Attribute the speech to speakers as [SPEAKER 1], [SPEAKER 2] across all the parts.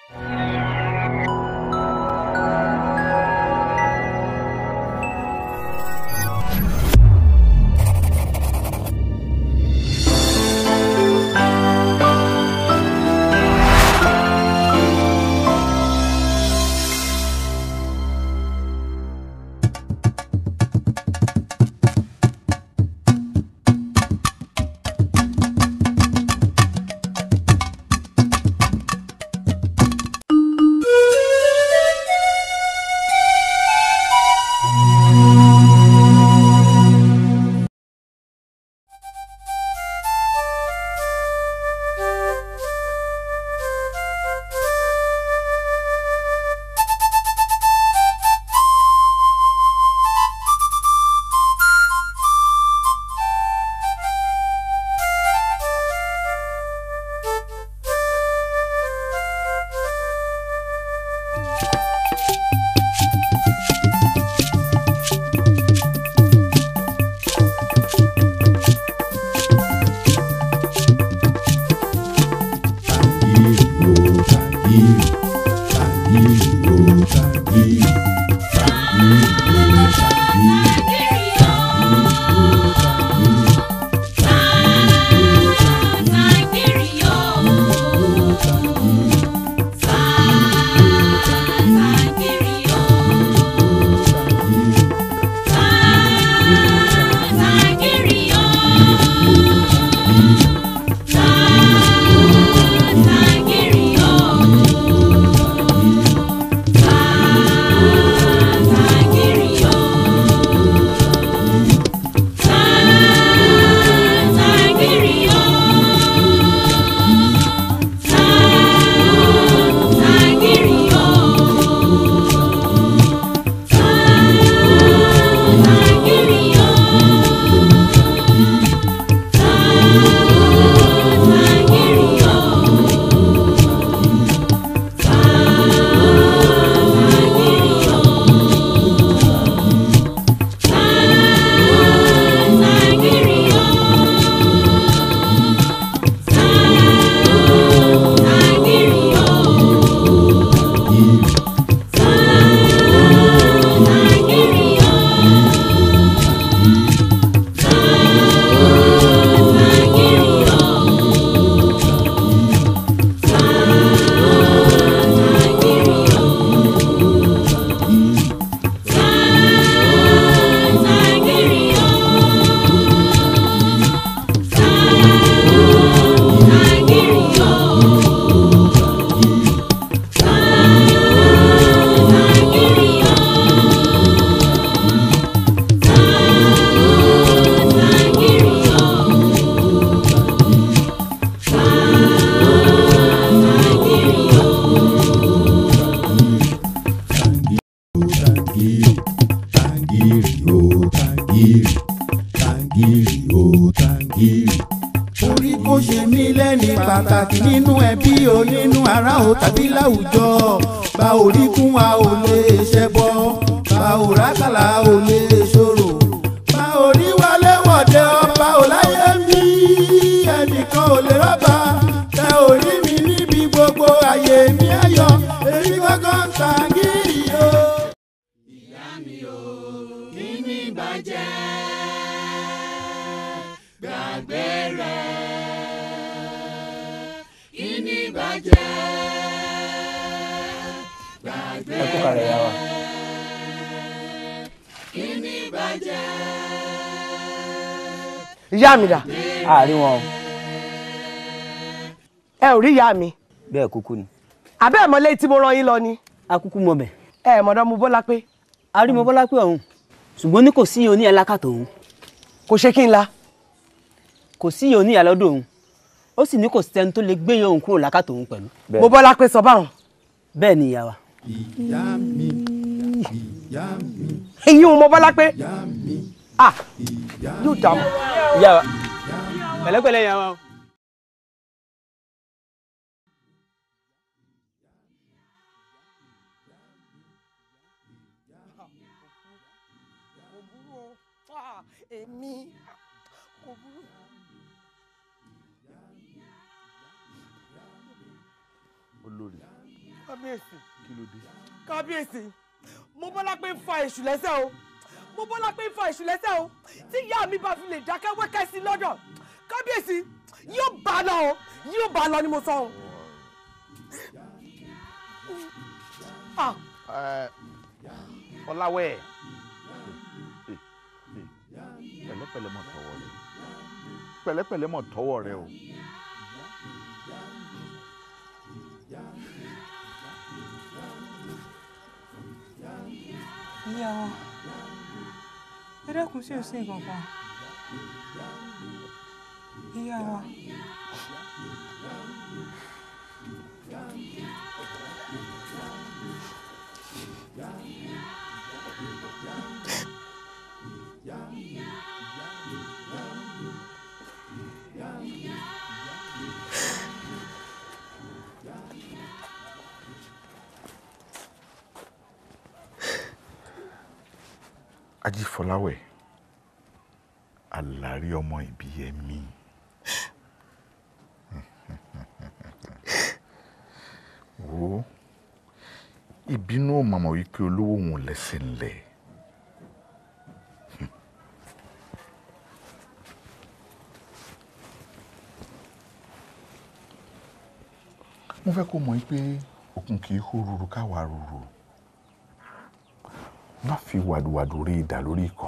[SPEAKER 1] orí kò ṣe mí lẹ́ni pàtàkì nínú ẹbí o nínú ará o tàbí láwùjọ bá orí kún wa ò lè ṣẹbọ bá òrákàlà ò lè ṣòro bá orí wálé wọ̀dẹ ọba ò láyé mi ẹnìkan ò lè rọ́bà tẹ orí mi níbi gbogbo àyè mi ayọ̀ èmi gángan ta gírì o. ìyá mi ò kí ni ìbàjẹ́ gbàgbé rẹ̀ kí ni ìbàjẹ́ gbàgbé
[SPEAKER 2] ẹ kó kalẹ̀ yá wa.
[SPEAKER 1] kí ni ìbàjẹ́.
[SPEAKER 3] ìyá mi dà
[SPEAKER 2] àárín wọn o.
[SPEAKER 3] ẹ ò rí ìyá mi
[SPEAKER 2] bẹ́ẹ̀ kúkú ni.
[SPEAKER 3] àbẹ́ ẹ̀ mọ́lé tí mo rán yín lọ ni
[SPEAKER 2] akúkú mọ bẹ̀.
[SPEAKER 3] ẹ ẹ̀ mọ̀dọ́ mo bọ́lá pé
[SPEAKER 2] arímọ bọ́lá pé ọ̀hún ṣùgbọ́n ní kò sí oní ẹlákàtọ̀ òun
[SPEAKER 3] kò ṣe kí n la
[SPEAKER 2] kò sí oní ìyàlọ́dọ̀ òun ó sì ní kò sẹ́ni tó lè gbé òun kúrò lákàtọ̀ òun pẹ̀lú.
[SPEAKER 3] mo bọ́lá pé sọ báwọn
[SPEAKER 2] bẹ́ẹ̀ ni ìyá wa.
[SPEAKER 1] ìyá mi ìyá mi
[SPEAKER 3] eyín mo bọ́lá pé
[SPEAKER 1] ìyá mi
[SPEAKER 3] ah
[SPEAKER 1] ìyá
[SPEAKER 3] yóò dààmú.
[SPEAKER 2] ìyá wa pẹ̀lẹ́pẹ̀lẹ́ ìyá wa.
[SPEAKER 3] èmi kò burú.
[SPEAKER 4] olórí
[SPEAKER 3] kábíyèsí
[SPEAKER 4] kí ló dé.
[SPEAKER 3] kábíyèsí mo bọ́lá pé ń fa èṣù lẹ́sẹ̀ o mo bọ́lá pé ń fa èṣù lẹ́sẹ̀ o tí ìyá mi bá fi lè dákẹ́ wẹ́kẹ́ sí lọ́dọ̀ kábíyèsí yóò bá a lọ o yóò bá a lọ ni mo sọ o. Ah,
[SPEAKER 4] Ẹ, Ọláwẹ̀ pẹ̀lẹ́pẹ̀lẹ́ mọ̀ tọwọ́ rẹ pẹ̀lẹ́pẹ̀lẹ́ mọ̀ tọwọ́ rẹ o.
[SPEAKER 5] ìyá wa ẹ dákun sí òsín kankan ìyá wa
[SPEAKER 4] Ajífọláwẹ̀ àlàrí ọmọ ìbí ẹ̀mí. wo ìbínú ò mọ̀mọ́ wípé olówó òun ò lẹ́sẹ̀ ńlẹ̀. mo fẹ́ kó mọ̀ pé òkun kì í hó ruru káwa ruru má fi wàdùwàdù rí ìdá lórí ikọ̀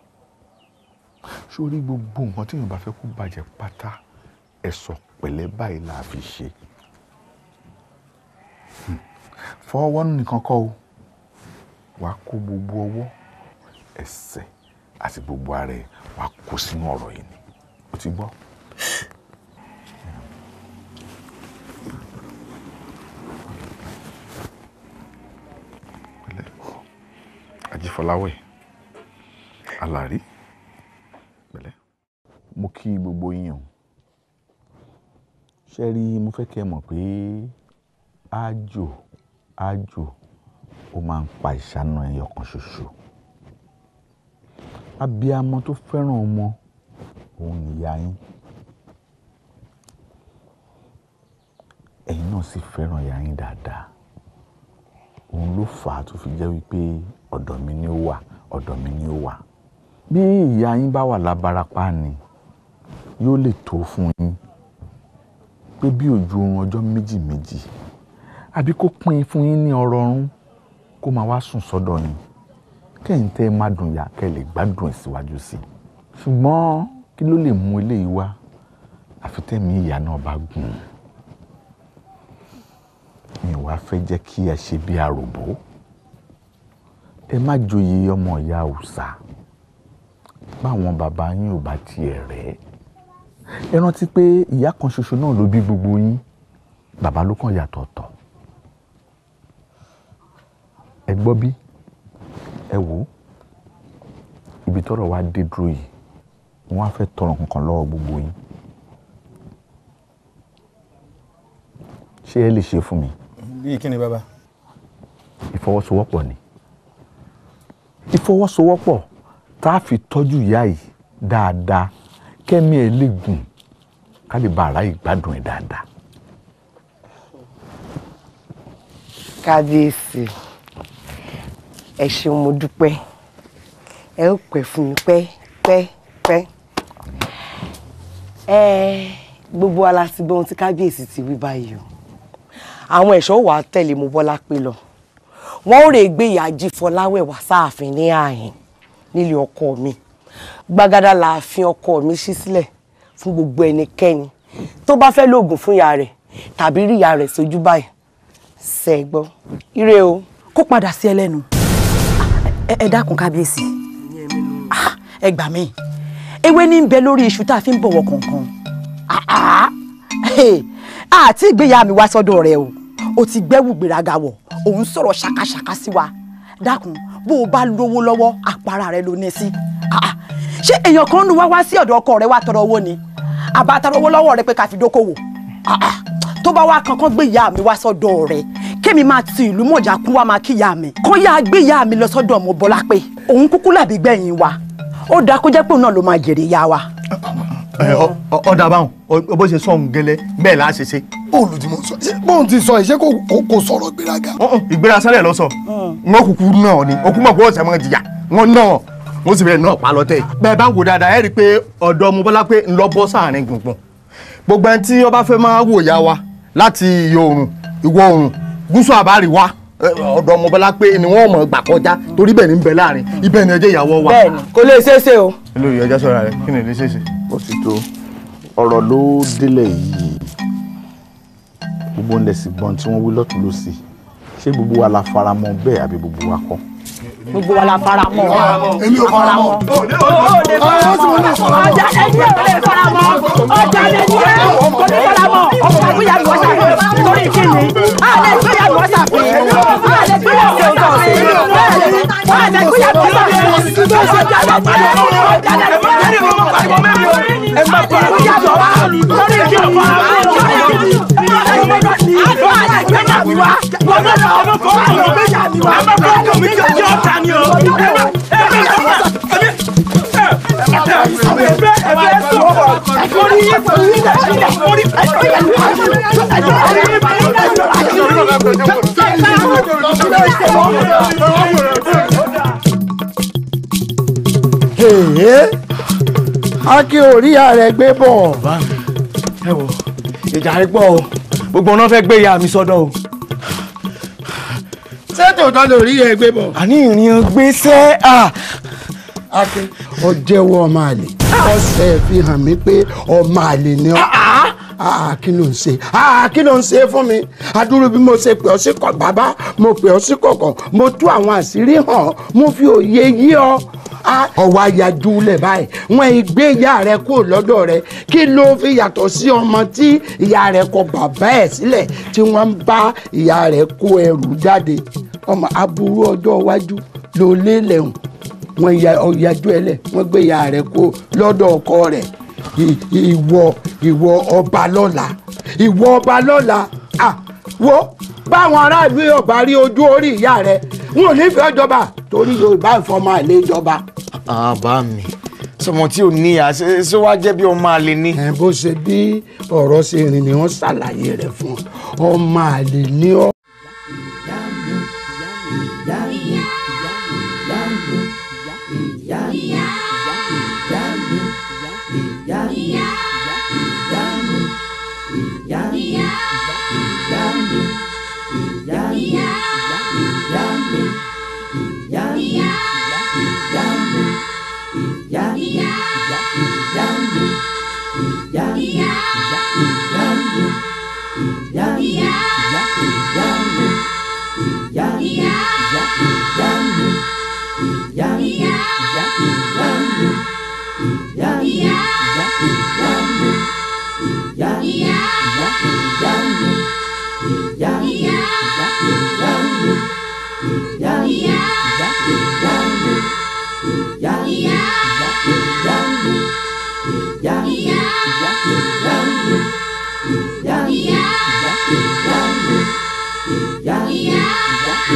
[SPEAKER 4] sórí gbogbo nǹkan tí èèyàn bá fẹ́ kó bàjẹ́ pátá ẹ̀sọ̀ pẹ̀lẹ́ báyìí là á fi ṣe fọwọ́ nìkan kọ́ o wàá kó gbogbo ọwọ́ ẹsẹ̀ àti gbogbo ara ẹ̀ wàá kó sínú ọ̀rọ̀ yìí ni o ti gbọ́. Ajífọláwẹ̀ Àlàrí pẹ̀lẹ́. mo kí gbogbo yín o ṣe rí mo fẹ́ kẹ́ ẹ mọ̀ pé ájò ájò ó máa ń pa ìṣáná ẹyọ kan ṣoṣo abiyamọ tó fẹ́ràn ọmọ òun nìyá yín ẹ̀yin náà sì fẹ́ràn ìyá yín dáadáa òun ló fà á tó fi jẹ́ wípé ọ̀dọ̀ mi ni ó wà ọ̀dọ̀ mi ni ó wà bí ìyá yín bá wà lábarapá ni yóò lè tó fún yín pé bí ojú oorun ọjọ́ méjì méjì àbí kó pín in fún yín ní ọrọ̀ ọ̀run kó máa wá sùn sọ́dọ̀ yín kẹ́yìn tẹ́ ẹ má dùn yá kẹ́ ẹ lè gbádùn ẹ̀ síwájú sí i ṣùgbọ́n kí ló lè mú eléyìí wá àfi tẹ́mi ìyá náà bá gùn ún mi ò wá fẹ́ jẹ́ kí ẹ ṣe bí àròbó ẹ má joyè ọmọ ìyá òòṣà báwọn bàbá yín ò bá tiẹ̀ rẹ̀ ẹ rántí pé ìyá kan ṣoṣo náà ló bí gbogbo yín bàbá ló kàn yàtọ̀ ọ̀tọ̀ ẹ gbọ́ bí ẹ wò ó ibi tọ́rọ̀ wá dé dúró yìí wọ́n á fẹ́ tọrọ kankan lọ́wọ́ gbogbo yín ṣé ẹ lè ṣe fún mi
[SPEAKER 1] bíi kí ni bàbá.
[SPEAKER 4] ìfọwọ́sowọ́pọ̀ ni ìfọwọ́sowọ́pọ̀ tá a fi tọ́jú ìyá yìí dáadáa kẹ́mi ẹ̀ lè gùn ká lè bá ara yìí gbádùn ẹ̀ dáadáa.
[SPEAKER 3] kábíyèsí ẹ ṣeun mo dúpẹ́ ẹ ó pẹ́ fún mi pẹ́ pẹ́ pẹ́ ẹ gbogbo wa la ti gbọ́ ohun tí kábíyèsí ti wí báyìí o àwọn ẹ̀ṣọ́ wà á tẹ̀lé mo bọ́lá pé lọ wọ́n ò rè gbé ìyá Jífọláwẹ̀ wá sáàfin ní ààyìn nílé ọkọ mi gbàgádà làáfin ọkọ mi ṣí sílẹ̀ fún gbogbo ẹnikẹ́ni tó bá fẹ́ lóògùn fún ìyá rẹ̀ tàbí rí ìyá rẹ̀ sójú báyìí ṣe é gbọ́ ire o.
[SPEAKER 6] kó padà sí ẹlẹ́nu ẹ ẹ dákun kábíyèsí Ah, ẹ gbà mí ewé ní ń bẹ lórí iṣu tá a fi ń bọ̀wọ̀ kọ̀ọ̀kan Ah, ah. Hey, àti ìgbéyà mi wá sọ́dọ̀ rẹ o o ti gbẹ́wù gbéraga wọ̀ òun sọ̀rọ̀ ṣàkàṣàkà sí wa dákun bó o bá lówó lọ́wọ́ àpárá rẹ ló ní sí Ah, ah. ṣé èèyàn kan nu wá wá sí ọ̀dọ̀ ọkọ rẹ wá tọrọ owó ni àbá tọrọ owó lọ́wọ́ rẹ pé ká fi dókòwò Ah, ah. tó bá wá kankan gbé ìyá mi wá sọ́dọ̀ rẹ kémi máa ti ìlú mọ̀já kún wá máa kí ìyá mi kó yá gbé ìyá mi lọ sọ́dọ̀ ọmọ bọ́lá pé òun kúkú làbí gbẹ̀yìn wa ó dáa kó jẹ́ pé òun náà ló máa jèrè ìyá wa.
[SPEAKER 7] ẹ, ọ- ọ- ọ̀dà báwọn ọ- bó ṣe sọ òun gẹ́lẹ́ bẹ́ẹ̀ láà ṣe ṣe.
[SPEAKER 8] bóòlù tí mo sọ ṣé bóun ti sọ ìṣe kò kò- kò sọ̀rọ̀ gbéraga.
[SPEAKER 7] ìgbéra sálẹ̀ lọ sọ wọn kúkú náà ni okú mọ̀ pé ọ̀sẹ̀ mọ̀ jìyà wọn náà wọn sì bẹ̀rẹ̀ náà pa lọ́tẹ̀. bẹ́ẹ̀ bá wò dáadáa ẹ rí i pé ọ̀dọ́ mo bọ́lá pé ń lọ bọ́ sáàrin gbùngbùn gbogbo ẹni tí ọba fẹ́ máa wò ya wa láti ìyọ̀ oòrùn ìwọ̀ oòrùn gúúsù àbáríwá ẹ, ọ̀dọ́ mo bọ́lá pé ni wọ́n mọ̀ gbà kọjá torí bẹ́ẹ̀ ni ń bẹ láàrin ibẹ̀ ni ẹjẹ́ ìyàwó wa.
[SPEAKER 3] bẹ́ẹ̀ni kò lè ṣeé ṣe o.
[SPEAKER 7] olórí ẹjọ́ sọ̀rọ̀ rẹ kí ni ilé ṣèṣe.
[SPEAKER 4] ó ti tó ọ̀rọ̀ ló délẹ̀ yìí gbogbo ń lẹ̀sìn gbọ́n tí wọ́n wí lọ́tún lọ́sì ṣé gbogbo wa la fara mọ́ bẹ́ẹ̀ àbí gbogbo wa kọ́.
[SPEAKER 6] gbogbo wa la fara mọ́
[SPEAKER 8] èmi ò fara mọ́.
[SPEAKER 6] ọjà lẹni ò lè fara mọ́ ọjà lẹni ò kò ní fara mọ́ ọkọ àgbéyàwó ṣàfihàn torí kíni a lè gbéyàwó ṣàfihàn a lè gbéyàwó ṣàfihàn a lè gbéyàwó ṣàfihàn ọjà lẹni ò ọjà lẹni ò ẹ má fara mọ́ ìyàwó wa torí kíni torí kíni àgbọ̀ àlẹ́ gbéyàwó wa wọ́n lọ ọmọ kọ́ àwọn gbéyàwó wa ọmọ kọ́ àwọn gbéyàwó wa ni o.
[SPEAKER 8] Èé Akin ò rí ààrẹ gbé bọ̀.
[SPEAKER 7] ẹ wò ìjà rẹ pọ̀ o gbogbo ọ̀nà fẹ́ gbé ìyá mi sọ́dọ̀ o.
[SPEAKER 8] Ṣé tòótọ́ ló rí ẹ gbé bọ̀?
[SPEAKER 7] àní ìrìn gbèsè à.
[SPEAKER 8] Akin ó jẹ́wọ́ ọmọ àlè. Ọ̀sẹ̀ fi hàn mí pé ọmọ àlè ni ọ́. Ah, kí ló ń ṣe Ah, kí ló ń ṣe fún mi adúrú bí mo ṣe pè ọ́ sí kọ̀ bàbá mo pè ọ́ sí kọ̀kọ̀ mo tú àwọn àṣírí hàn mo fi òye yí ọ Ah, ọwọ́ ayájú lẹ̀ báyìí wọ́n gbé ìyá rẹ kúrò lọ́dọ̀ rẹ kí ló fi yàtọ̀ sí ọmọ tí ìyá rẹ kọ bàbá ẹ̀ sílẹ̀ tí wọ́n ń bá ìyá rẹ kó ẹrù jáde ọmọ aburú ọjọ́ iwájú ló lé lẹ́hùn wọ́n ya ọ̀yájú ẹ lẹ̀ wọ́n gbé ìyá rẹ̀ kó lọ́dọ̀ ọkọ rẹ̀ I- ìwọ ìwọ ọba lọ́la ìwọ ọba lọ́la ah wo báwọn aráàlú yóò bá rí ojú orí ìyá rẹ̀ wọn ò nífẹ̀ẹ́ ìjọba torí yorùbá ìfọmọ àlè ìjọba.
[SPEAKER 9] àbá mi sọmọ tí ò ní àṣẹ ṣé wàá jẹ́ bí ọmọ àlè ni.
[SPEAKER 8] ẹ bó ṣe bí ọ̀rọ̀ ṣe rìn ni wọ́n ṣàlàyé rẹ̀ fún ọ ọmọ àlè ní ọ.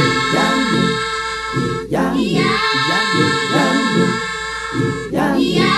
[SPEAKER 10] Yeah.